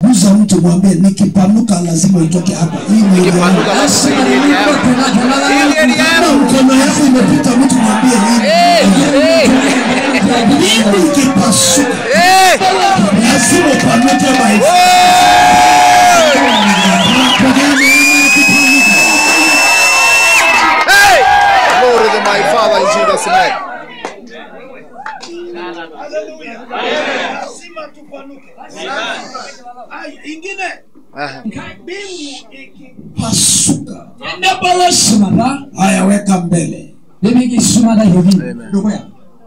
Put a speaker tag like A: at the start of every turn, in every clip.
A: guza mtu mwambie nikipanuka lazima utoke hapa hii ni
B: Nikipanuka lazima
A: Kama
B: hii ni area yangu.
A: mkono yako imepita mtu mwambie
B: Eh, eh,
A: hii mbingu ikipasuka
B: eh.
A: lazima upanuke maisha
B: Hey! Glory to my Father in Jesus' name.
C: lazima tupanuke. Ai, ingine
B: Aha.
C: mbingu iki
A: pasuka
D: nebolo sumata
A: haya weka mbele
D: nemiki sumata hivi
B: Amen.
D: dukuya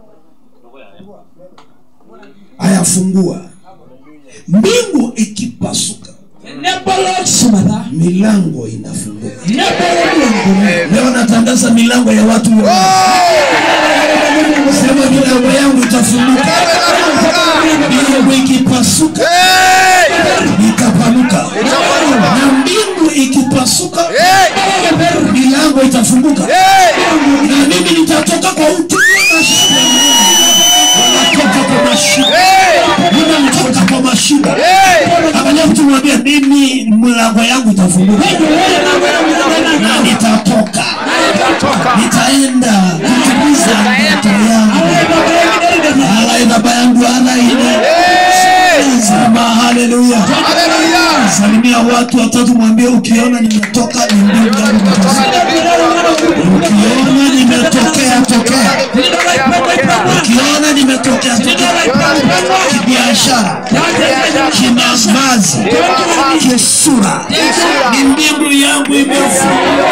A: haya fungua mbingu ikipasuka
D: nebolo sumata
A: milango inafunguka
D: nebolo milango
A: leo natangaza milango ya watu wote. sema milango yangu itafunguka mbingu ikipasuka
B: Hey!
A: ikapanuka
B: Itapanuka.
A: na mbingu ikipasuka
B: Hey!
A: milango itafunguka
B: Hey!
A: na mimi nitatoka kwa utumwa na shida natoka kwa mashida
B: Hey!
A: ninatoka kwa mashida
B: Hey!
A: angalia mtu mwambie mimi mlango yangu itafunguka na nitatoka
B: Nitatoka.
A: nitaenda kutimiza ndoto yangu alaina bayangu alaina
B: Hey!
A: sema haleluya
B: Hallelujah.
A: salimia watu watatu mwambie ukiona nimetoka ni mbingu yangu imepasuka. ukiona nimetokea tokea ukiona nimetokea tokea kibiashara kimavazi kisura ni mbingu yangu imefunga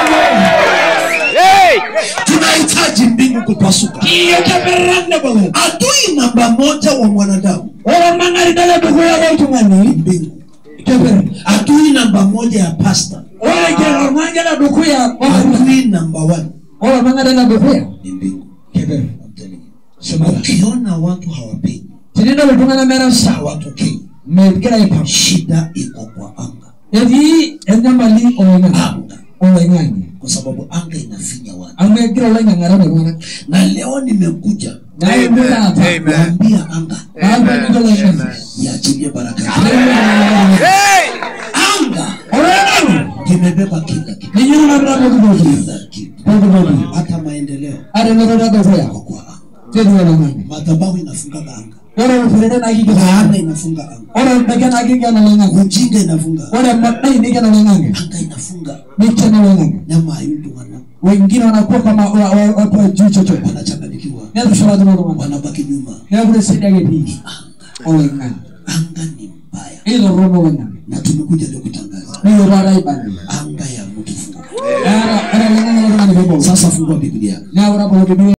B: Hey!
A: tunahitaji mbingu kupasuka
D: kiyokemerande bolo
A: adui namba moja wa mwanadamu
D: oro mang'ari dala dukuya
A: ni
D: oltung'ani
A: mbingu
D: keper
A: adui namba moja ya pasta
D: ore kero mang'ala dukuya
A: adui namba one
D: oro mang'adala dukuya
A: ni mbingu
D: keper
A: I'm telling you. ukiona watu hawapigi
D: tinidol iltung'ana mera sawa
A: hawatokei
D: megira aipam
A: shida iko kwa anga
D: etii enyamali oloing'ang'e
A: anga
D: oloing'ang'e
A: kwa sababu anga inafinya watu
D: amu egira oloing'ang'e arab iltung'anak
A: na leo nimekuja
D: naembu taata
B: Amen.
A: kuambia anga
D: aalpanito oloing'ang'e
A: iachilie baraka zake.
B: Hey!
A: anga
D: oloing'ang'e
A: imebeba kila kitu
D: ninye nanapita pokitoki
A: kila kitu
D: pokitoki
A: hata maendeleo
D: ate notota dukuya
A: yako kwa anga
D: tetii oloing'ang'e
A: madhabahu inafunga anga
D: ore orferede naa kikena
A: laana inafunga anga
D: ore orbaike naa kikena oloing'ang'e
A: ujinga inafunga anga
D: ore madai nikena oloing'ang'e
A: anga inafunga
D: nikena oloing'ang'e
A: nyamayu wana
D: wengine wanakuwa kama wa- wa- watu wa juu chochote
A: wanachanganyikiwa
D: netushulakino iltung'anak
A: wanabaki nyuma
D: neeku tesedi ake etii oloing'ang'e
A: anga ni mbaya
D: ilorrono oloing'ang'e
A: na tumekuja leo kutangaza
D: niyo taata aibani
A: anga ya mtu funguka
D: era era oloing'ang'e loltung'ani peebolo
A: sasa fungua biblia
D: neeku tabolo biblia